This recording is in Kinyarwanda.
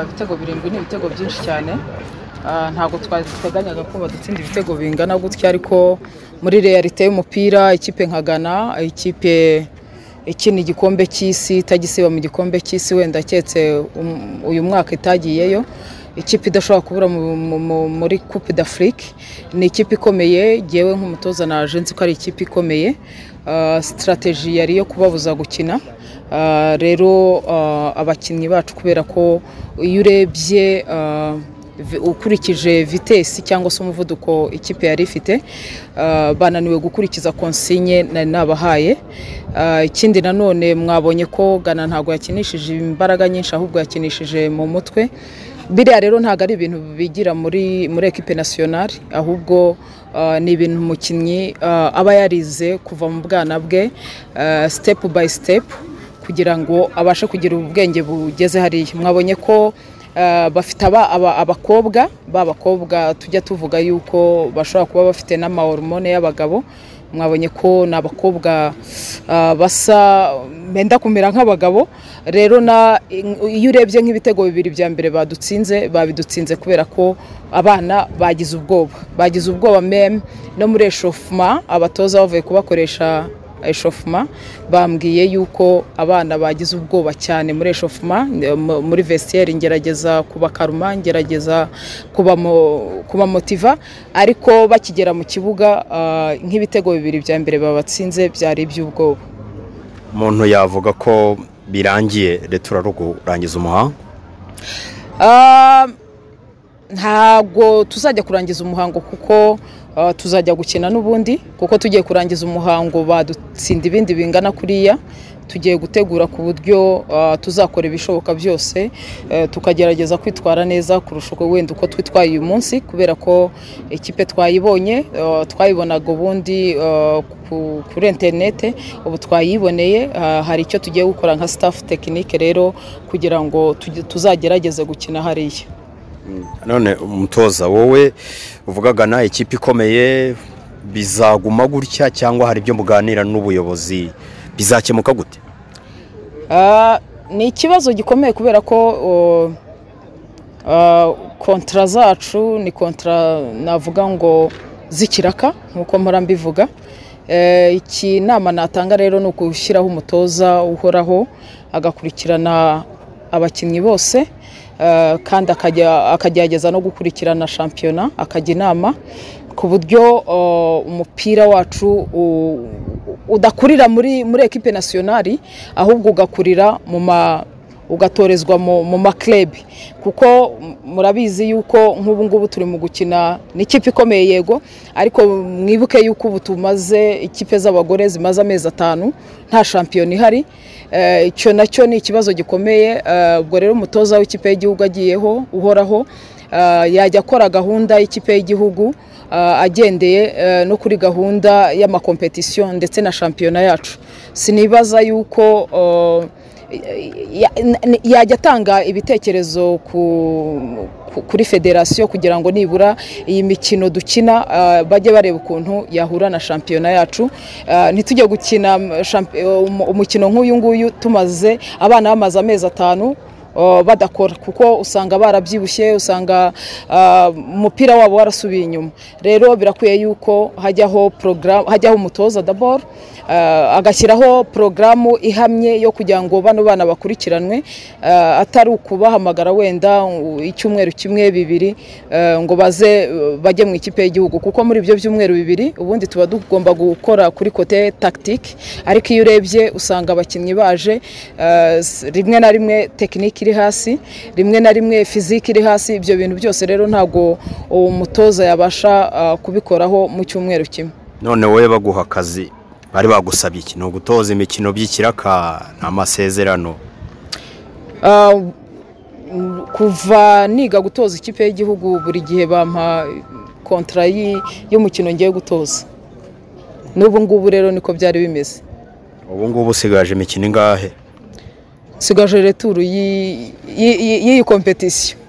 Ibitego birindwi ni ibitego byinshi cyane ntabwo twateganyaga ko badutsinda ibitego bingana gutya ariko muri realite y'umupira ikipe nka Ghana ikipe ikina igikombe cy'isi itagisiba mu gikombe cy'isi wenda keretse um- uyu mwaka itagiyeyo ikipe idashobora kubura mu- mu- mu- muri coupe d'afrique ni ikipe ikomeye jyewe nk'umutoza naje nzi ko ari ikipe ikomeye Uh, strategy yari iyo kubabuza gukina Uh, rero uh, abakinnyi bacu kubera ko iyo urebye uh, vi- ukurikije vitesi cyangwa se umuvuduko ikipe yari ifite uh, bananiwe gukurikiza konsinye nari nabahaye Uh, ikindi nanone mwabonye ko gana ntabwo yakinishije imbaraga nyinshi ahubwo yakinishije mu mutwe biriya rero ntabwo ari ibintu bigira muri muri ekipe nasiyonari ahubwo uh, ni ibintu umukinnyi uh, aba yarize kuva mu bwana bwe uh, step by step kugira ngo abashe kugira ubwenge bugeze hariya mwabonye ko uh, bafite aba- aba- abakobwa ba bakobwa tujya tuvuga yuko bashobora kuba bafite n'amahormone y'abagabo mwabonye ko ni abakobwa ah, basa benda kumera nk'abagabo rero na iyo urebye nk'ibitego bibiri bya mbere badutsinze babidutsinze kubera ko abana bagize ubwoba bagize ubwoba meme no muri eshofuma abatoza bavuye kubakoresha eshofuma bambwiye yuko abana bagize ubwoba cyane muri eshofuma muri vesiyeri ngerageza kubakaruma ngerageza kubamo- kubamotiva ariko bakigera mu kibuga ah, nk'ibitego bibiri bya mbere babatsinze byari iby'ubwoba umuntu yavuga ko birangiye leta urara kurangiza umuhanga Ah, ntabwo tuzajya kurangiza umuhango kuko ah, tuzajya gukina n'ubundi kuko tugiye kurangiza umuhango badutsinda ibindi bingana kuriya tugiye gutegura ku buryo ah, tuzakora ibishoboka byose eh, tukagerageza kwitwara neza kurusha uko wenda uko twitwaye uyu munsi kubera ko ikipe twayibonye ah, twayibonaga ubundi ah, ku- kuri interinete ubu twayiboneye ah, hari icyo tugiye gukora nka staff tekinike rero kugira ngo tujye- tuzagerageze gukina hariya none umutoza wowe uvugaga na ikipe ikomeye bizaguma gutya cyangwa hari ibyo muganira n'ubuyobozi bizakemuka gute Ah, ni ikibazo gikomeye kubera ko oh, ah, kontara zacu ni kontara navuga ngo z'ikiraka nk'uko mpora mbivuga Eh, iki inama natanga rero ni ugushyiraho umutoza uhoraho agakurikirana abakinnyi bose eh, kandi akajya- akagerageza no gukurikirana shampiyona akajya inama ku buryo oh, umupira wacu u- udakurira muri muri ekipe nasiyonari ahubwo ugakurira mu ma ugatorezwa mu mu makirebi kuko m- murabizi yuko nk'ubu ngubu turi mu gukina n'ikipe ikomeye yego ariko mwibuke yuko ubu tumaze ikipe z'abagore zimaze amezi atanu nta shampiyona ihari Eh, icyo nacyo ni ikibazo gikomeye Eh, ubwo rero umutoza w'ikipe y'igihugu agiyeho uhoraho eh, yajya akora gahunda y'ikipe y'igihugu ah, agendeye eh, no kuri gahunda y'amakompetisiyo ndetse na shampiyona yacu sinibaza yuko oh, ya- n- yajya atanga ibitekerezo ku ku- kuri federasiyo kugira ngo nibura iyi mikino dukina ah, bajye bareba ukuntu yahura na shampiyona yacu Ah, ntitujye gukina mm, shampi- um- umukino nk'uyu nguyu tumaze abana bamaze amezi atanu ah, badakora kuko usanga barabyibushye usanga ah, umupira wabo warasubiye inyuma rero birakwiye yuko hajyaho porogaramu hajyaho umutoza daboro ah, agashyiraho porogaramu ihamye yo kugira ngo bano bana bakurikiranwe ah, atari ukubahamagara wenda u- icyumweru kimwe bibiri eh, ngo baze eh, bajye mu ikipe y'igihugu kuko muri ibyo byumweru bibiri ubundi tuba tugomba gukora kuri kote tagitike ariko iyo urebye usanga abakinnyi baje eh, s- rimwe na rimwe tekinike iri hasi rimwe na rimwe fizike iri hasi ibyo bintu byose rero ntabwo umutoza yabasha ah, kubikoraho mu cyumweru kimwe none wowe baguha akazi bari bagusabye iki ni ugutoza imikino by'ikiraka ni amasezerano Ah, m- kuva niga gutoza ikipe y'igihugu buri gihe bampa kontara y'i- y'umukino ngiye gutoza n'ubu ngubu rero niko byari bimeze ubu ngubu usigaje imikino ingahe nsigaje returu y'i- y'i- y'i- y'iyi kompetisiyo